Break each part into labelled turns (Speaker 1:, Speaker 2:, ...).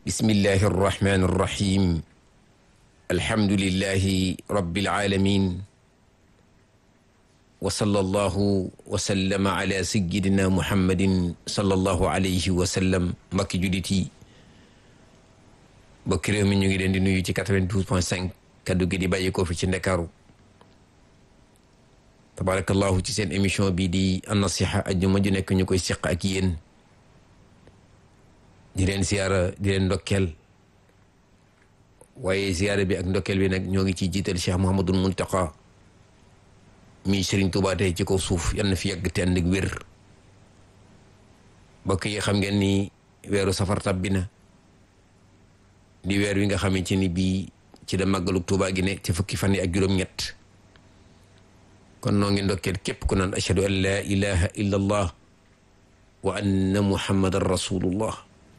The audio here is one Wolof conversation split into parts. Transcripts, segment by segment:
Speaker 1: bismillahi arrahmani irrahim alhamdulilahi rabbil alamin wa sallallahu wa sallama ala sayyidina muhammadin sallallahu alayhi wa sallam mbokki jullit yi mbokki réew mi ñu ngi leen di nuyu ci 92 point 5 kaddu gi di bàyyi ko fi ci ndakaaru tabarakallahu ci seen émission bi di an-nasiha ajjuma ju nekk ñu koy seq ak yéen di leen ziyaara di leen ndokkeel waaye ziyaara bi ak ndokkeel bi nag ñoo ngi ciy jiital Cheikh Mouhamadul Muntaqa mi Serigne Touba tey ci kaw suuf yal na fi yàgg te ànd ak wér mbokk yi xam ngeen ni weeru safar tabbi na di weer wi nga xamante ni bii ci da màggalug Touba gi ne ci fukki fan yi ak juróom-ñett kon noo ngi ndokkeel képp ku naan ashhadu an laa ilaha illa allah wa anna muhammadan rasulullah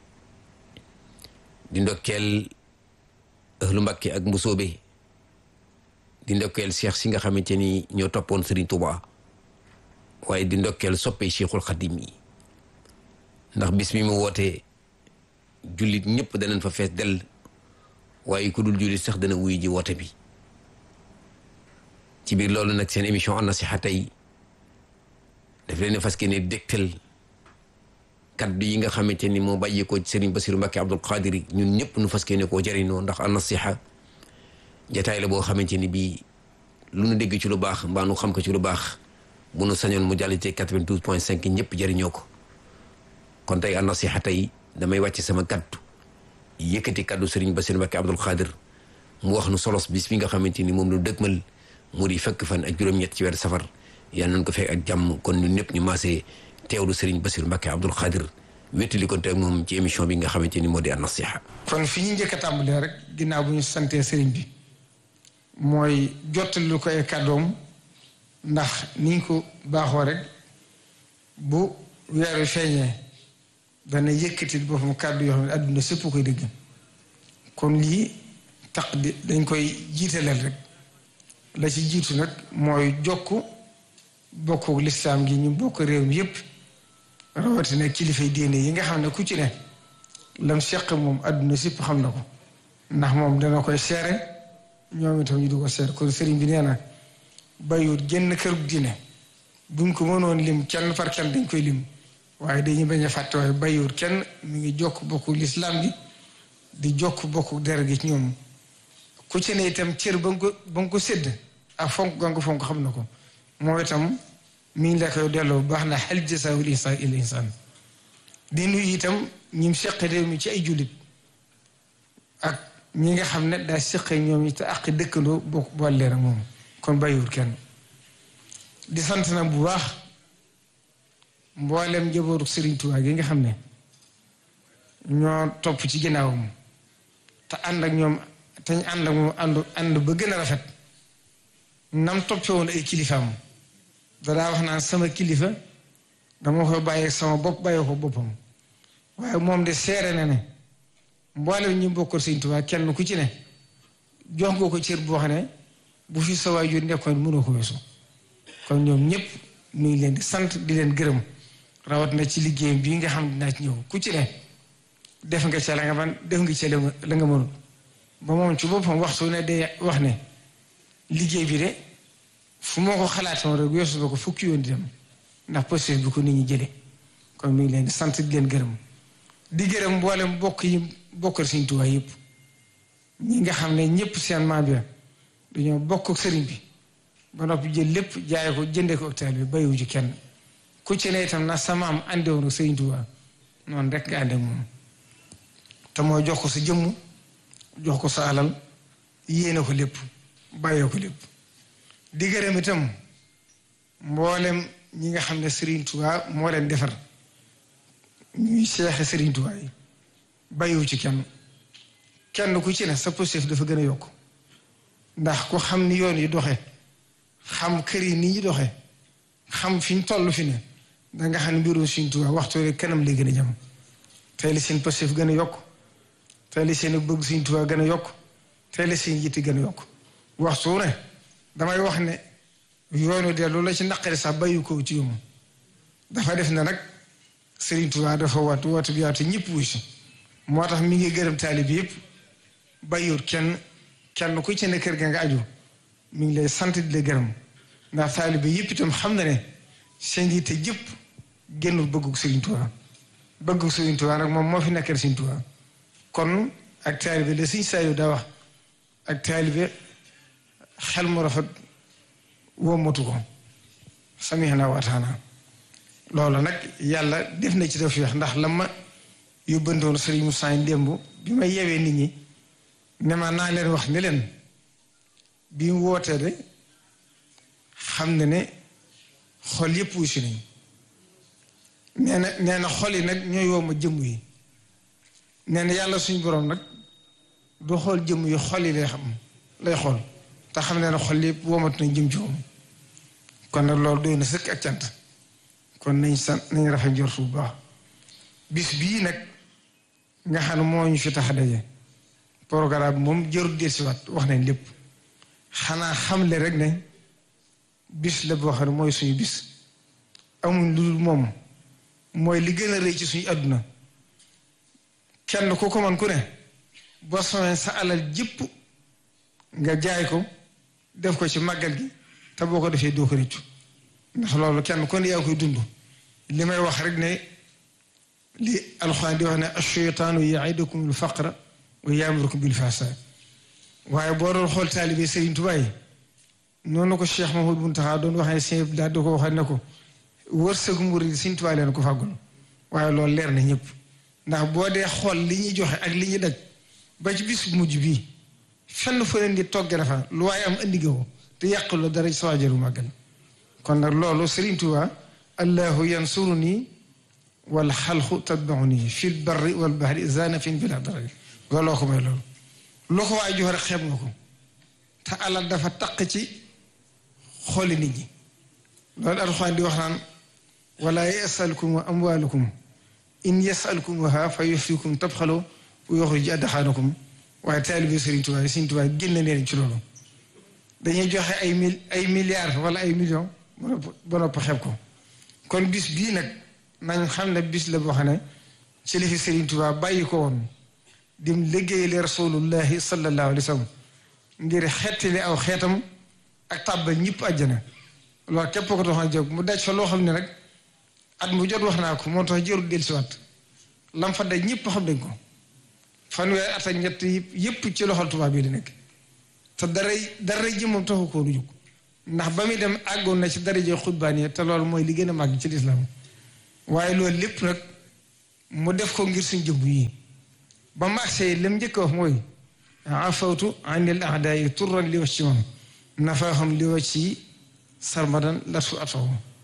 Speaker 1: di ndokkeel ahlu Mbàkke ak mbusoobe di ndokkeel cheikh si nga xamante ni ñoo toppoon Serigne Touba waaye di ndokkeel soppe cheikhul xadim yi ndax bis mi mu wootee jullit ñëpp danañ fa fees dell waaye ku dul jullit sax dana wuy ji woote bi ci biir loolu nag seen émission an-nasiha tey daf leen fas ne dégtal kaddu yi nga xamante ni moo bàyyi ko Serigne Bassirou Mbacké Abdoul Qadir ñun ñëpp nu fas ne koo jëriñoo ndax an-nasiha jataay la boo xamante ni bii lu nu dégg ci lu baax mbaa nu xam ko ci lu baax bu nu sañoon mu jàll ci 92 point 5 ñëpp jëriñoo ko kon tey an-nasiha tey damay wàcc sama kaddu yëkkati kaddu Serigne Bassirou Mbacké Abdoul Qadir mu wax nu solos bis bi nga xamante ni moom lu dëgmal mu di fekk fan ak juróom-ñett ci weer safar yal nañ ko fekk ak jàmm kon ñun ñëpp ñu maasee teewlu Serigne Bassirou Mbacké Abdoul Qadir wéttali ko te moom ci émission bi nga xamante ni moo di an-nasiha
Speaker 2: kon fi ñu njëkk a tàmbalee rek ginnaaw bu ñu santee Serigne bi mooy jottali lu ko ay kàddoom ndax ni ñu ko baaxoo rek bu weeru feeñee dana yëkkati boppam kàddu yoo xam ne àdduna sépp koy dégg kon lii tax di dañ koy jiitaleel rek la ci jiitu nag mooy jokk bokku lislaam gi ñu bokk réew mi yépp rawatina kilifay diine yi nga xam ne ku ci ne lam seq moom àdduna sépp xam na ko ndax moom dana koy seere ñoom itam ñu du ko seere kon sëriñ bi nee na bayut génn kërug diine buñ ko mënoon lim kenn par kenn dañ koy lim waaye dañuy bañ a fàtte waaye bayut kenn mi ngi jokk bokku lislaam gi di jokk bokku der gi ci ñoom ku ci ne itam cër ba nga ko ba nga ko sédd ak fonk ga nga ko fonk xam na ko moo itam mi ngi la koy delloo bu baax na hal jazaa'ul insaan illa insaan di nuyu itam ñim seq réew mi ci ay jullit ak ñi nga xam ne daa seq ñoom ñi te ak dëkkandoo bokk boole leen ak moom kon bàyyiwul kenn di sant na bu baax mboolem njabootu Serigne Touba gi nga xam ne ñoo topp ci ginnaawam te ànd ak ñoom te ñu ànd ak moom ànd ànd ba gën a rafet nam toppee woon ay kilifaam dadaa wax naan sama kilifa dama koy bàyyi sama bopp bàyyi ko boppam waaye moom de seere na ne mboolem ñu bokkal Sëriñ Tuubaa kenn ku ci ne jox nga ko cër boo xam ne bu fi sa waajur nekkoon mënoo ko weesu kon ñoom ñëpp ñu ngi leen di sant di leen gërëm rawat na ci liggéey bii nga xam dinaa ci ñëw ku ci ne def nga ca la nga man def nga ca la nga mënul ba moom ci boppam waxtu ne day wax ne liggéey bi de fu moo ko xalaatoon rek weesu ba ko fukki yoon di dem ndax posture bi ko nit ñi jëlee kon mi ngi leen di sant di leen gërëm di gërëm mboolem bokk yi bokkal Sëriñ Tuubaa yëpp ñi nga xam ne ñëpp seen maam bi dañoo bokk ak sëriñ bi ba noppi jël lépp jaay ko jëndee ko hôpital bi bayiwu ci kenn ku ci ne itam na sa maam àndewoon ak Sëriñ Tuubaa noonu rek nga ànde moom te mooy jox ko sa jëmm jox ko sa alal yéene ko lépp bàyyee ko lépp di gërëm itam mboolem ñi nga xam ne Serigne Touba moo leen defar ñuy seexe Serigne Touba yi bàyyiwu ci kenn kenn ku ci ne sa positif dafa gën a yokk ndax ku xam ni yoon yi doxe xam kër yi ni ñu doxe xam fi ñu toll fi ne danga xam ne mbirum Serigne Touba waxtu rek kanam lay gën a jëm tey li seen positif gën a yokk tey li seen bëgg Serigne Touba gën a yokk tey li seen yitte gën a yokk waxtu ne damay wax ne yoonu dellu la ci naqari sax bàyyi ko ci yomb dafa def na nag Serigne Touba dafa waat woote bi yaatu ñëpp wuy si moo tax mi ngi gërëm taalib yëpp bàyyiwut kenn kenn ku ci ne kër ga nga aju mi ngi lay sant di la gërëm ndax taalib yëpp itam xam na ne seen yitte jëpp génnul bëggug Sëriñ Tuubaa bëggug Sëriñ Tuubaa nag moom moo fi nekkal Sëriñ Tuubaa kon ak taalibe la Sëriñ Saaliw daa wax ak taalibe xel mu rafet wommatu ko samihna wa ataana loolu nag yàlla def na ci tawfiix ndax la ma yóbbandoon Sëriñ Musaa démb bi may yewee nit ñi ne ma naa leen wax ne leen bi mu wootee de xam ne ne xol yépp wu si nañ nee na nee na xol yi nag ñooy woo ma jëmm yi nee na yàlla suñu boroom nag du xool jëmm yi xol yi lay xam lay xool te xam ne ne xol yépp woomatu nañ jëm ci moom kon nag loolu doy na sëkk ak cant kon nañ sant nañ rafet njort bu baax bis bii nag nga xam ne moo ñu fi tax a daje programme moom jarul dellusiwaat wax nañ lépp xanaa xamle rek ne bis la boo xam ne mooy suñu bis amuñ lu dul moom mooy li gën a rëy ci suñu àdduna kenn ku ko man ku ne boo soxee sa alal jëpp nga jaay ko def ko ci màggal gi te boo ko defee doo ko rëccu ndax loolu kenn ku ne yaa koy dund li may wax rek ne li alxuraan di wax ne ash-shaytaanu ya'idukum al-faqra wa ya'murukum bil-fahshaa waaye boo doon xool taalibe Sëriñ Tuubaa yi noonu ko Cheikh Mahmoud Muntaxa doon waxee sëñ daal di ko waxee ne ko wërsëgu murid Sëriñ Tuubaa leen ko fàggul waaye loolu leer na ñëpp ndax boo dee xool li ñuy joxe ak li ñuy daj ba ci bis mujj bii fenn fa leen di togge dafa lu waaye am andi nga ko te yàquloo dara sa waajaru màggal kon nag loolu Sëriñ Tuubaa allahu yansuruni wal xalqu tatbauni fil barri wal bahri zanafin bila darari looloo ko may loolu loo ko waay jox rek xeeb nga ko te alal dafa taq ci xooli nit ñi loolu alxuraan di wax naan wala yasalkum amwalukum in yasalkumuha fa yufikum tabxalo wa yuxrij adxaanakum waaye taalibe Sëriñ Tuubaa yi Sëriñ Tuubaa génne leen ci loolu dañuy joxe ay mil ay milliards wala ay millions ba nopp xeeb ko kon bis bii nag nañ xam ne bis la boo xam ne ci li fi Sëriñ Tuubaa bàyyi ko woon dim liggéeyale rasulullahi sallallahu alayhi wa sallam ngir xettali aw xeetam ak tàbbal ñëpp àjjana loolu képp ko tax a jóg mu daj fa loo xam ne rek at mu jot wax naa ko moo tax jërul dellusiwaat lam fa daj ñëpp xam nañ ko fanweeri at ak ñett yëpp ci loxol tubaab bi di nekk te daray daray jëmmam taxu koo lu jóg ndax ba muy dem àggoon na ci daraje xutbaan te loolu mooy li gën a màgg ci lislaam waaye loolu lépp nag mu def ko ngir suñ jëmm yi ba magsee lam njëkk wax mooy afawtu anil ahdaayi turran li wax ci moom nafaahum li wax ci sarmadan latu ataw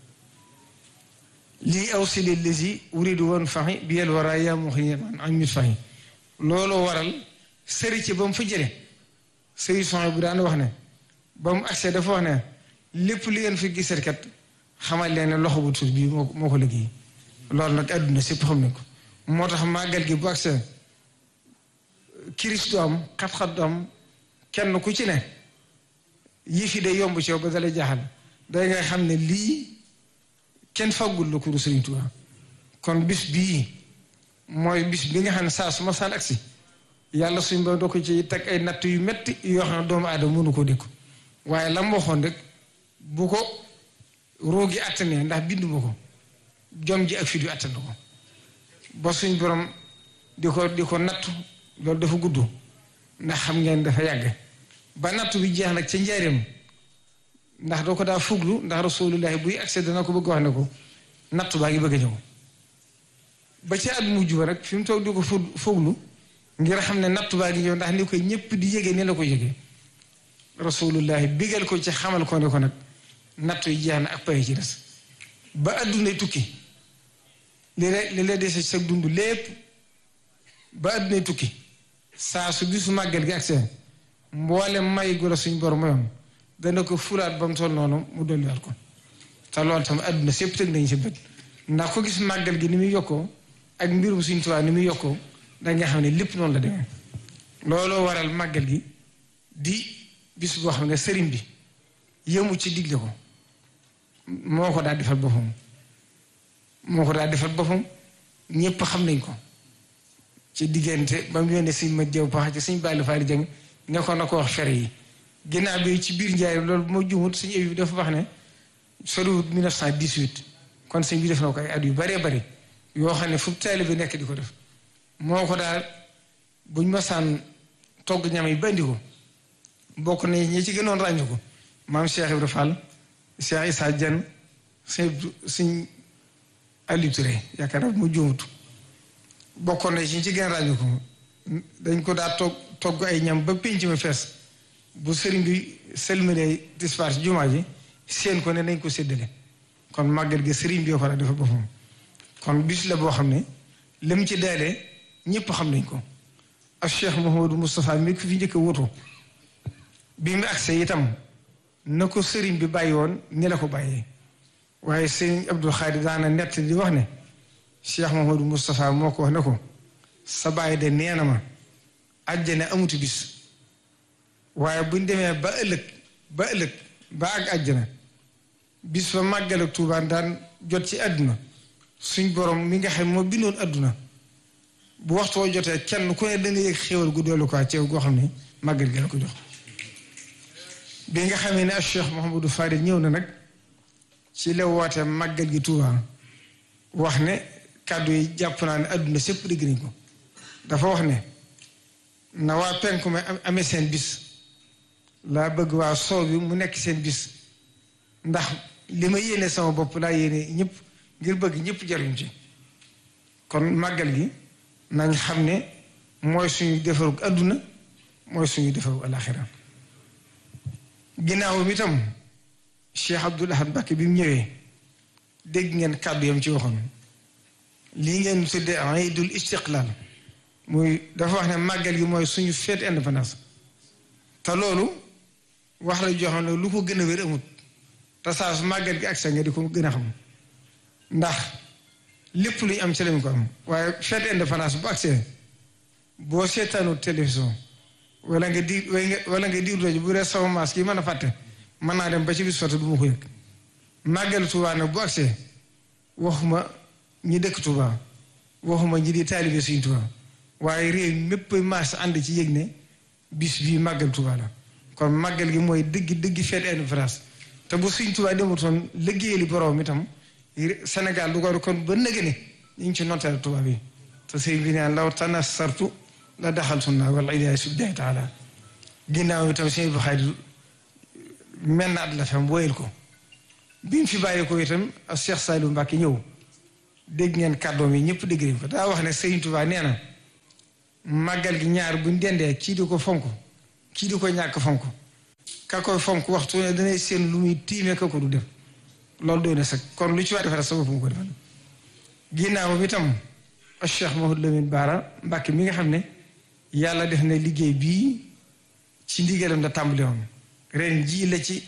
Speaker 2: lii aw si li lesi uridu woon faxi bi yel wara yaa mu xi an mit faxi looloo waral sëri ci ba mu fa jële sëri son bu daan wax ne ba mu agsee dafa wax ne lépp li ngeen fi gisat kat xamal leen ne loxo bu tuut bii moo moo ko liggéey loolu nag àdduna sépp xam nañ ko moo tax màggal gi bu agsee kiris du am xat-xat du am kenn ku ci ne yii fi day yomb ci yow ba dalay jaaxal day nga xam ne lii kenn faggul la kuru Sëriñ Tuubaa kon bis bii mooy bis bi nga xam ne saa su ma saan agsi yàlla suñ ba doo ko ci teg ay natt yu metti yoo xam ne doomu aadama mënu koo dékku waaye la mu waxoon rek bu ko roogi attanee ndax binduma ko jom ji ak fit yu attan ko ba suñ borom di ko di ko nattu loolu dafa gudd ndax xam ngeen dafa yàgg ba nattu bi jeex nag ca njaareem ndax doo ko daa fuglu ndax rasulullahi buy accès dana ko bëgg wax ne ko nattu baa ngi bëgg a ñëw ba ci at mujj ba rek fi mu toog di ko fuglu ngir xam ne nattu baa ngi ñëw ndax ni koy ñëpp di yëgee ni la ko yëgee rasulullahi bigal ko ci xamal ko ne ko nag nattu yi jeex na ak pay ci des ba addunay tukki li la li la dese sa dund lépp ba addunay tukki saa su bisu màggal gi ak seen mboole may gu la suñ borom mayoon dana ko fulaat ba mu toll noonu mu dolliwaat ko te loolu tam adduna sépp tëg nañ si bët ndax ko gis màggal gi ni muy yokkoo ak mbirum suñ tubaab ni muy yokkoo danga xam ne lépp noonu la demee looloo waral màggal gi di bis boo xam ne sëriñ bi yëmu ci digle ko moo ko daal defal boppam moo ko daal defal boppam ñépp xam nañ ko ci diggante ba mu yónnee sëñ ma jëw pax ci sëñ Balla Faali Jeng ne ko na ko wax fere yi ginnaaw bi ci biir njaay loolu bu ma jumut sëñ Abibu dafa wax ne soriwut 1918 kon sëñ bi def na ko ay at yu baree bari yoo xam ne fu taalibe bi nekk di ko def moo ko daal buñ masaan togg ñam yi bandi ko bokk na ñi ci gënoon ràññu ko maam Cheikh Ibrahima Fall Cheikh Issa Dieng sëñ sëñ Aliou Touré yaakaar naa mu juumut bokkoon na ci ñi ci gën a ràññu ko dañ ko daa togg togg ay ñam ba pénc ma fees bu sëriñ bi selmalee dispar ci jumaa ji seen ko ne nañ ko séddale kon màggal gi sëriñ bi ko la dafa boppam kon bis la boo xam ne lim ci daalee ñëpp xam nañ ko ak Cheikh Mouhamadou Moustapha mi ko fi njëkk a wutu bi mu agsee itam na ko sëriñ bi bàyyi woon ni la ko bàyyee waaye sëriñ Abdou Khadi daana nett di wax ne Cheikh Mouhamadou Moustapha moo ko wax ne ko sa bàyyi de nee na ma àjjana amuti bis waaye buñ demee ba ëllëg ba ëllëg ba ak àjjana bis ba màggal ak Tuubaa daan jot ci àdduna suñ borom mi nga xam moo bindoon àdduna bu waxtoo jotee kenn ku ne da nga yëg xéwal gu doolu ko ceew goo xam ne màggal gi la ko jox bi nga xamee ne ak Cheikh Mouhamadou Fadil ñëw na nag ci la woote màggal gi Tuubaa wax ne kàddu yi jàpp naa ne àdduna sépp dégg nañ ko dafa wax ne na waa penku ma amee seen bis laa bëgg waa soow bi mu nekk seen bis ndax li ma yéene sama bopp laa yéene ñëpp ngir bëgg ñëpp jariñ ci kon màggal gi nañ xam ne mooy suñu defarug àdduna mooy suñu defarug alaxira ginnaaw mi tam Cheikh Abdoul Ahad Mbacké bi mu ñëwee dégg ngeen kàddu yam ci waxoon lii ngeen tuddee iidul istiqlaal muy dafa wax ne màggal gi mooy suñu fête indépendance te loolu wax la joo xam ne lu ko gën a wér amut te saa su màggal gi ak sa nga di ko gën a xam ndax lépp lu ñu am ci lañ ko am waaye fête indépendance bu agsee boo seetaanu télévision wala nga di wala nga diir rajo bu dee sama maas yi mën a fàtte mën naa dem ba ci bis fàtte du ma ko yëg màggal Tuubaa nag bu agsee waxuma ñi dëkk Tuubaa waxuma ñi di taalibe Sëriñ Tuubaa waaye réew mépp maas ànd ci yëg ne bis bii màggal Tuubaa la kon màggal gi mooy dëgg dëgg fête indépendance te bu Sëriñ Tuubaa demutoon liggéeyali borom itam Sénégal du ko kon ba nëgë ne ñu ngi ci nonteel Tuubaa bi te sëriñ bi naan law tanassartu la daxal sunna wala ilahi subhanahu taala ginnaaw itam sëriñ bu xaadi mel na at la fam woyal ko bi mu fi bàyyi ko itam ak Cheikh Saliou Mbacke ñëw dégg ngeen kàddoom yi ñëpp dégg nañ ko daa wax ne Sëriñ Tuubaa nee na màggal gi ñaar buñ dendee kii di ko fonk kii di ko ñàkk fonk ka koy fonk waxtu ne danay seen lu muy tiimee ka ko du def loolu doy na sax kon lu ci waa defal sa bopp mu ko defal ginnaaw bi tam ak Cheikh Mouhamadou Lamine Bara Mbacke mi nga xam ne yàlla def na liggéey bii ci ndigalam da tàmbali woon ren jii la ci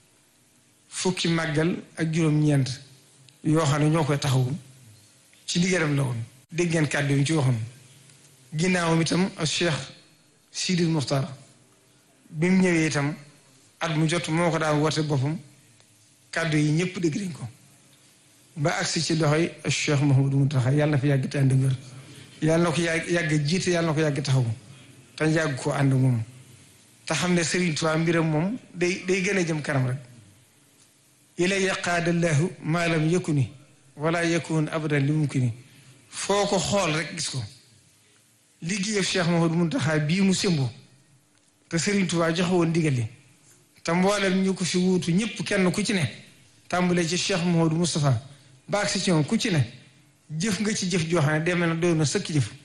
Speaker 2: fukki màggal ak juróom-ñeent yoo xam ne ñoo koy taxawu ci ndigalam la woon dégg ngeen kàddu yi ci waxoon ginnaawam itam ak Cheikh Sidil Muxtar bi mu ñëwee itam at mu jot moo ko daan woote boppam kàddu yi ñëpp dégg nañ ko ba agsi ci loxoy ak Cheikh Mouhamadou Mountakha yàlla na fi yàgg te ànd wér yàlla na ko yàgg yàgg jiite yàlla na ko yàgg taxawu te yàgg ko ànd moom te xam ne Serigne Touba mbiram moom day day gën a jëm kanam rek ilay yaqaadallahu maa lam yakuni wala yakun abadan li mumkini foo ko xool rek gis ko liggéeyam Cheikh Mouhamadou Mountakha bii mu sémbo te Serigne Touba joxe woon ndigal li te mboolem ñu ko fi wuutu ñëpp kenn ku ci ne tàmbalee ci Cheikh Mouhamadou Moustapha baag si ci moom ku ci ne jëf nga ci jëf joo xam ne demee na doy na sëkk jëf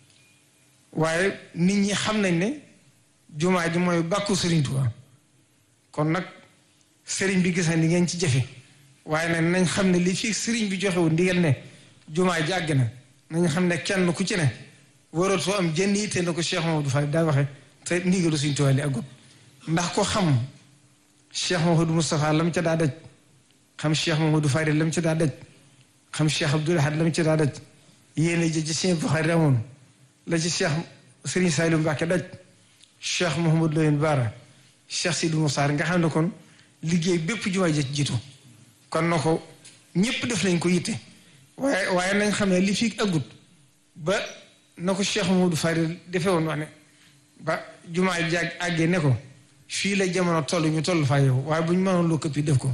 Speaker 2: waaye nit ñi xam nañ ne jumaa ji mooy bàkku Serigne Touba kon nag Serigne bi gis na ni ngeen ci jëfe waaye nag nañ xam ne li fii Serigne bi joxewul ndigal ne jumaa ji àgg na nañ xam ne kenn ku ci ne waratoo am jënd yitte na ko Cheikh Mamadou Fall daa waxe te ndigalu Serigne Touba li àggut ndax ko xam Cheikh Mamadou Moustapha lam ca daa daj xam Cheikh Mamadou Fadil lam ca daa daj xam Cheikh Abdoul Ahad lam ca daa daj yéene ji ci Serigne Bukhari amoon la ci Cheikh Serigne Saliou Mbacke daj Cheikh Mouhamadou Lamine Bara Cheikh Sidou Moussa nga xam ne kon liggéey bépp jumaa ji jiitu kon na ko ñëpp def nañ ko yitte waaye waaye nañ xam ne li fi agut ba na ko Cheikh Mamadou Fadil defee woon wax ne ba jumaa ji jàgg àggee ne ko fii la jamono toll ñu toll faa yow waaye bu ñu mënoon lu këppi def ko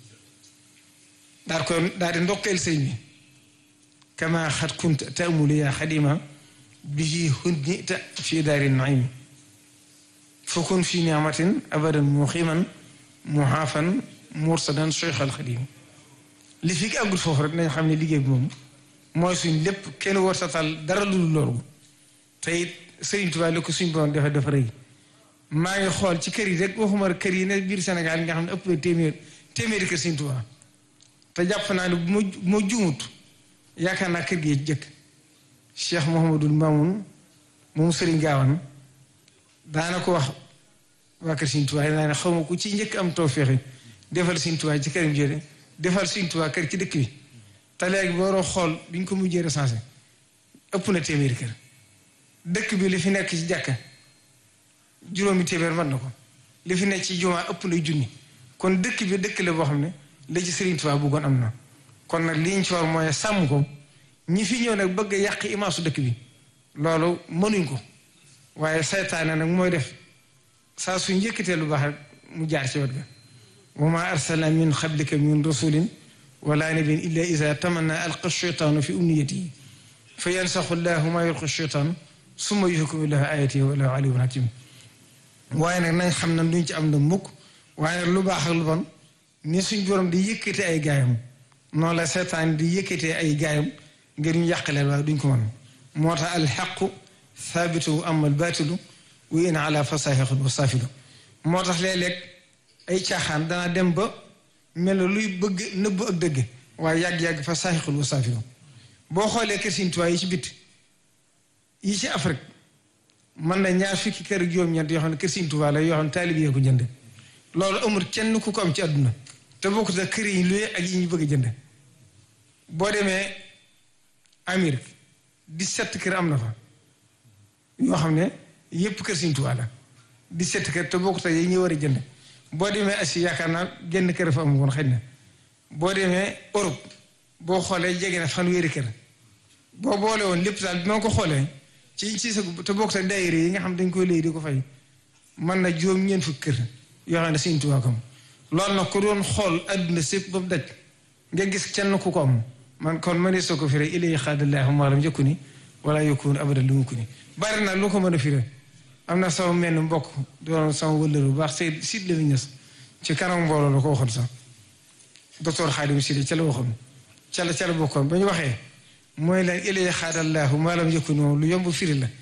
Speaker 2: daal koy daal di ndokkeel sëñ bi kama xat kunt taamulu yaa xadima bihi hunnita fi daari naim fakun fi niamatin abadan muximan muhaafan mursadan cheikh al xadim li fi àggut foofu rek nañ xam ne liggéey bi moom mooy suñ lépp kenn war sa tal dara lu loolu te it Sëriñ Tuubaa li ko suñ borom dafa dafa rëy maa ngi xool ci kër yi rek waxuma kër yi ne biir Sénégal yi nga xam ne ëpp na téeméer téeméeri kër Sëriñ Tuubaa te jàpp naa ne bu ma bu ma juumut yaakaar naa kër gi jëkk Cheikh Mouhamadul Mamoun moom Sëriñ Gaawan daana ko wax waa kër Sëriñ Tuubaa naa ne xaw ma ku ci njëkk am tawféex defal Sëriñ Tuubaa ci këram jële defal Sëriñ Tuubaa kër ci dëkk bi te léegi boo doon xool bi ñu ko mujjee recensé ëpp na téeméeri kër dëkk bi li fi nekk ci jàkka juróomi téeméer mën na ko li fi nekk ci jumaa ëpp na junni kon dëkk bi dëkk la boo xam ne la ci Sëriñ Tuubaa bëggoon am na kon nag li ñu ci war mooy sàmm ko ñi fi ñëw nag bëgg a yàq imaasu dëkk bi loolu mënuñ ko waaye saytaane nag mooy def saa su njëkkatee lu baax rek mu jaar ci wet ga wa ma arsalna min qablika min rasulin wala nabiyyin illa iza tamanna alqa shaytaanu fi umniyatihi fa yansaxu llahu ma yulqi shaytaan summa yuhkimu llahu ayatihi wa lahu aliyyun hakim waaye nag nañ xam ne duñ ci am na mukk waaye nag lu baax ak lu bon ni suñ borom di yëkkate ay gaayam noonu la seetaan di yëkkatee ay gaayam ngir ñu yàqaleen waaye duñ ko mën moo tax alxaqu thaabitu ama albaatilu wa in ala fasahiqun wa saafilu moo tax léeg-léeg ay caaxaan danaa dem ba mel na luy bëgg nëbb ak dëgg waaye yàgg-yàgg fa saaxiqul wa saafilu boo xoolee kër Sëriñ Tuubaa yi ci bit yi ci Afrique mën na ñaar fukki kër ak juróom-ñeent yoo xam ne kër Sëriñ Tuubaa la yoo xam ne taalib yee ko jënd loolu amul kenn ku ko am ci àdduna te bokkut ak kër yi luye ak yi ñu bëgg a jënd boo demee Amérique dix-sept kër am na fa yoo xam ne yépp kër Sëriñ Tuubaa la dix-sept kër te bokkut ak yi ñu war a jënd boo demee Asie yaakaar naa genn kër fa am woon xëy na boo demee Europe boo xoolee jege na fanweeri kër boo boole woon lépp daal bi ma ko xoolee ci ci sa te bokk te daayira yi nga xam dañ koy léegi di ko fay mën na juróom ñeent fukki kër yoo xam ne Sëriñ Tuubaa ko am loolu nag ku doon xool adduna sépp ba mu daj nga gis kenn ku ko am man kon ma ne soo ko firee ilay xaadallaahu maalam njëkku ni wala yokkuwoon abadan lu mu ko ni bari na lu ko mën a firee am na sama menn mbokk doon sama wëllëru bu baax Seydou Sid la ñes ci kanam mbooloo la ko waxoon sax docteur Xaadim Sidi ca la waxoon ca la ca la bokkoon ba ñu waxee mooy leen ilay xaadallaahu maalam njëkku ni moom lu yomb firi la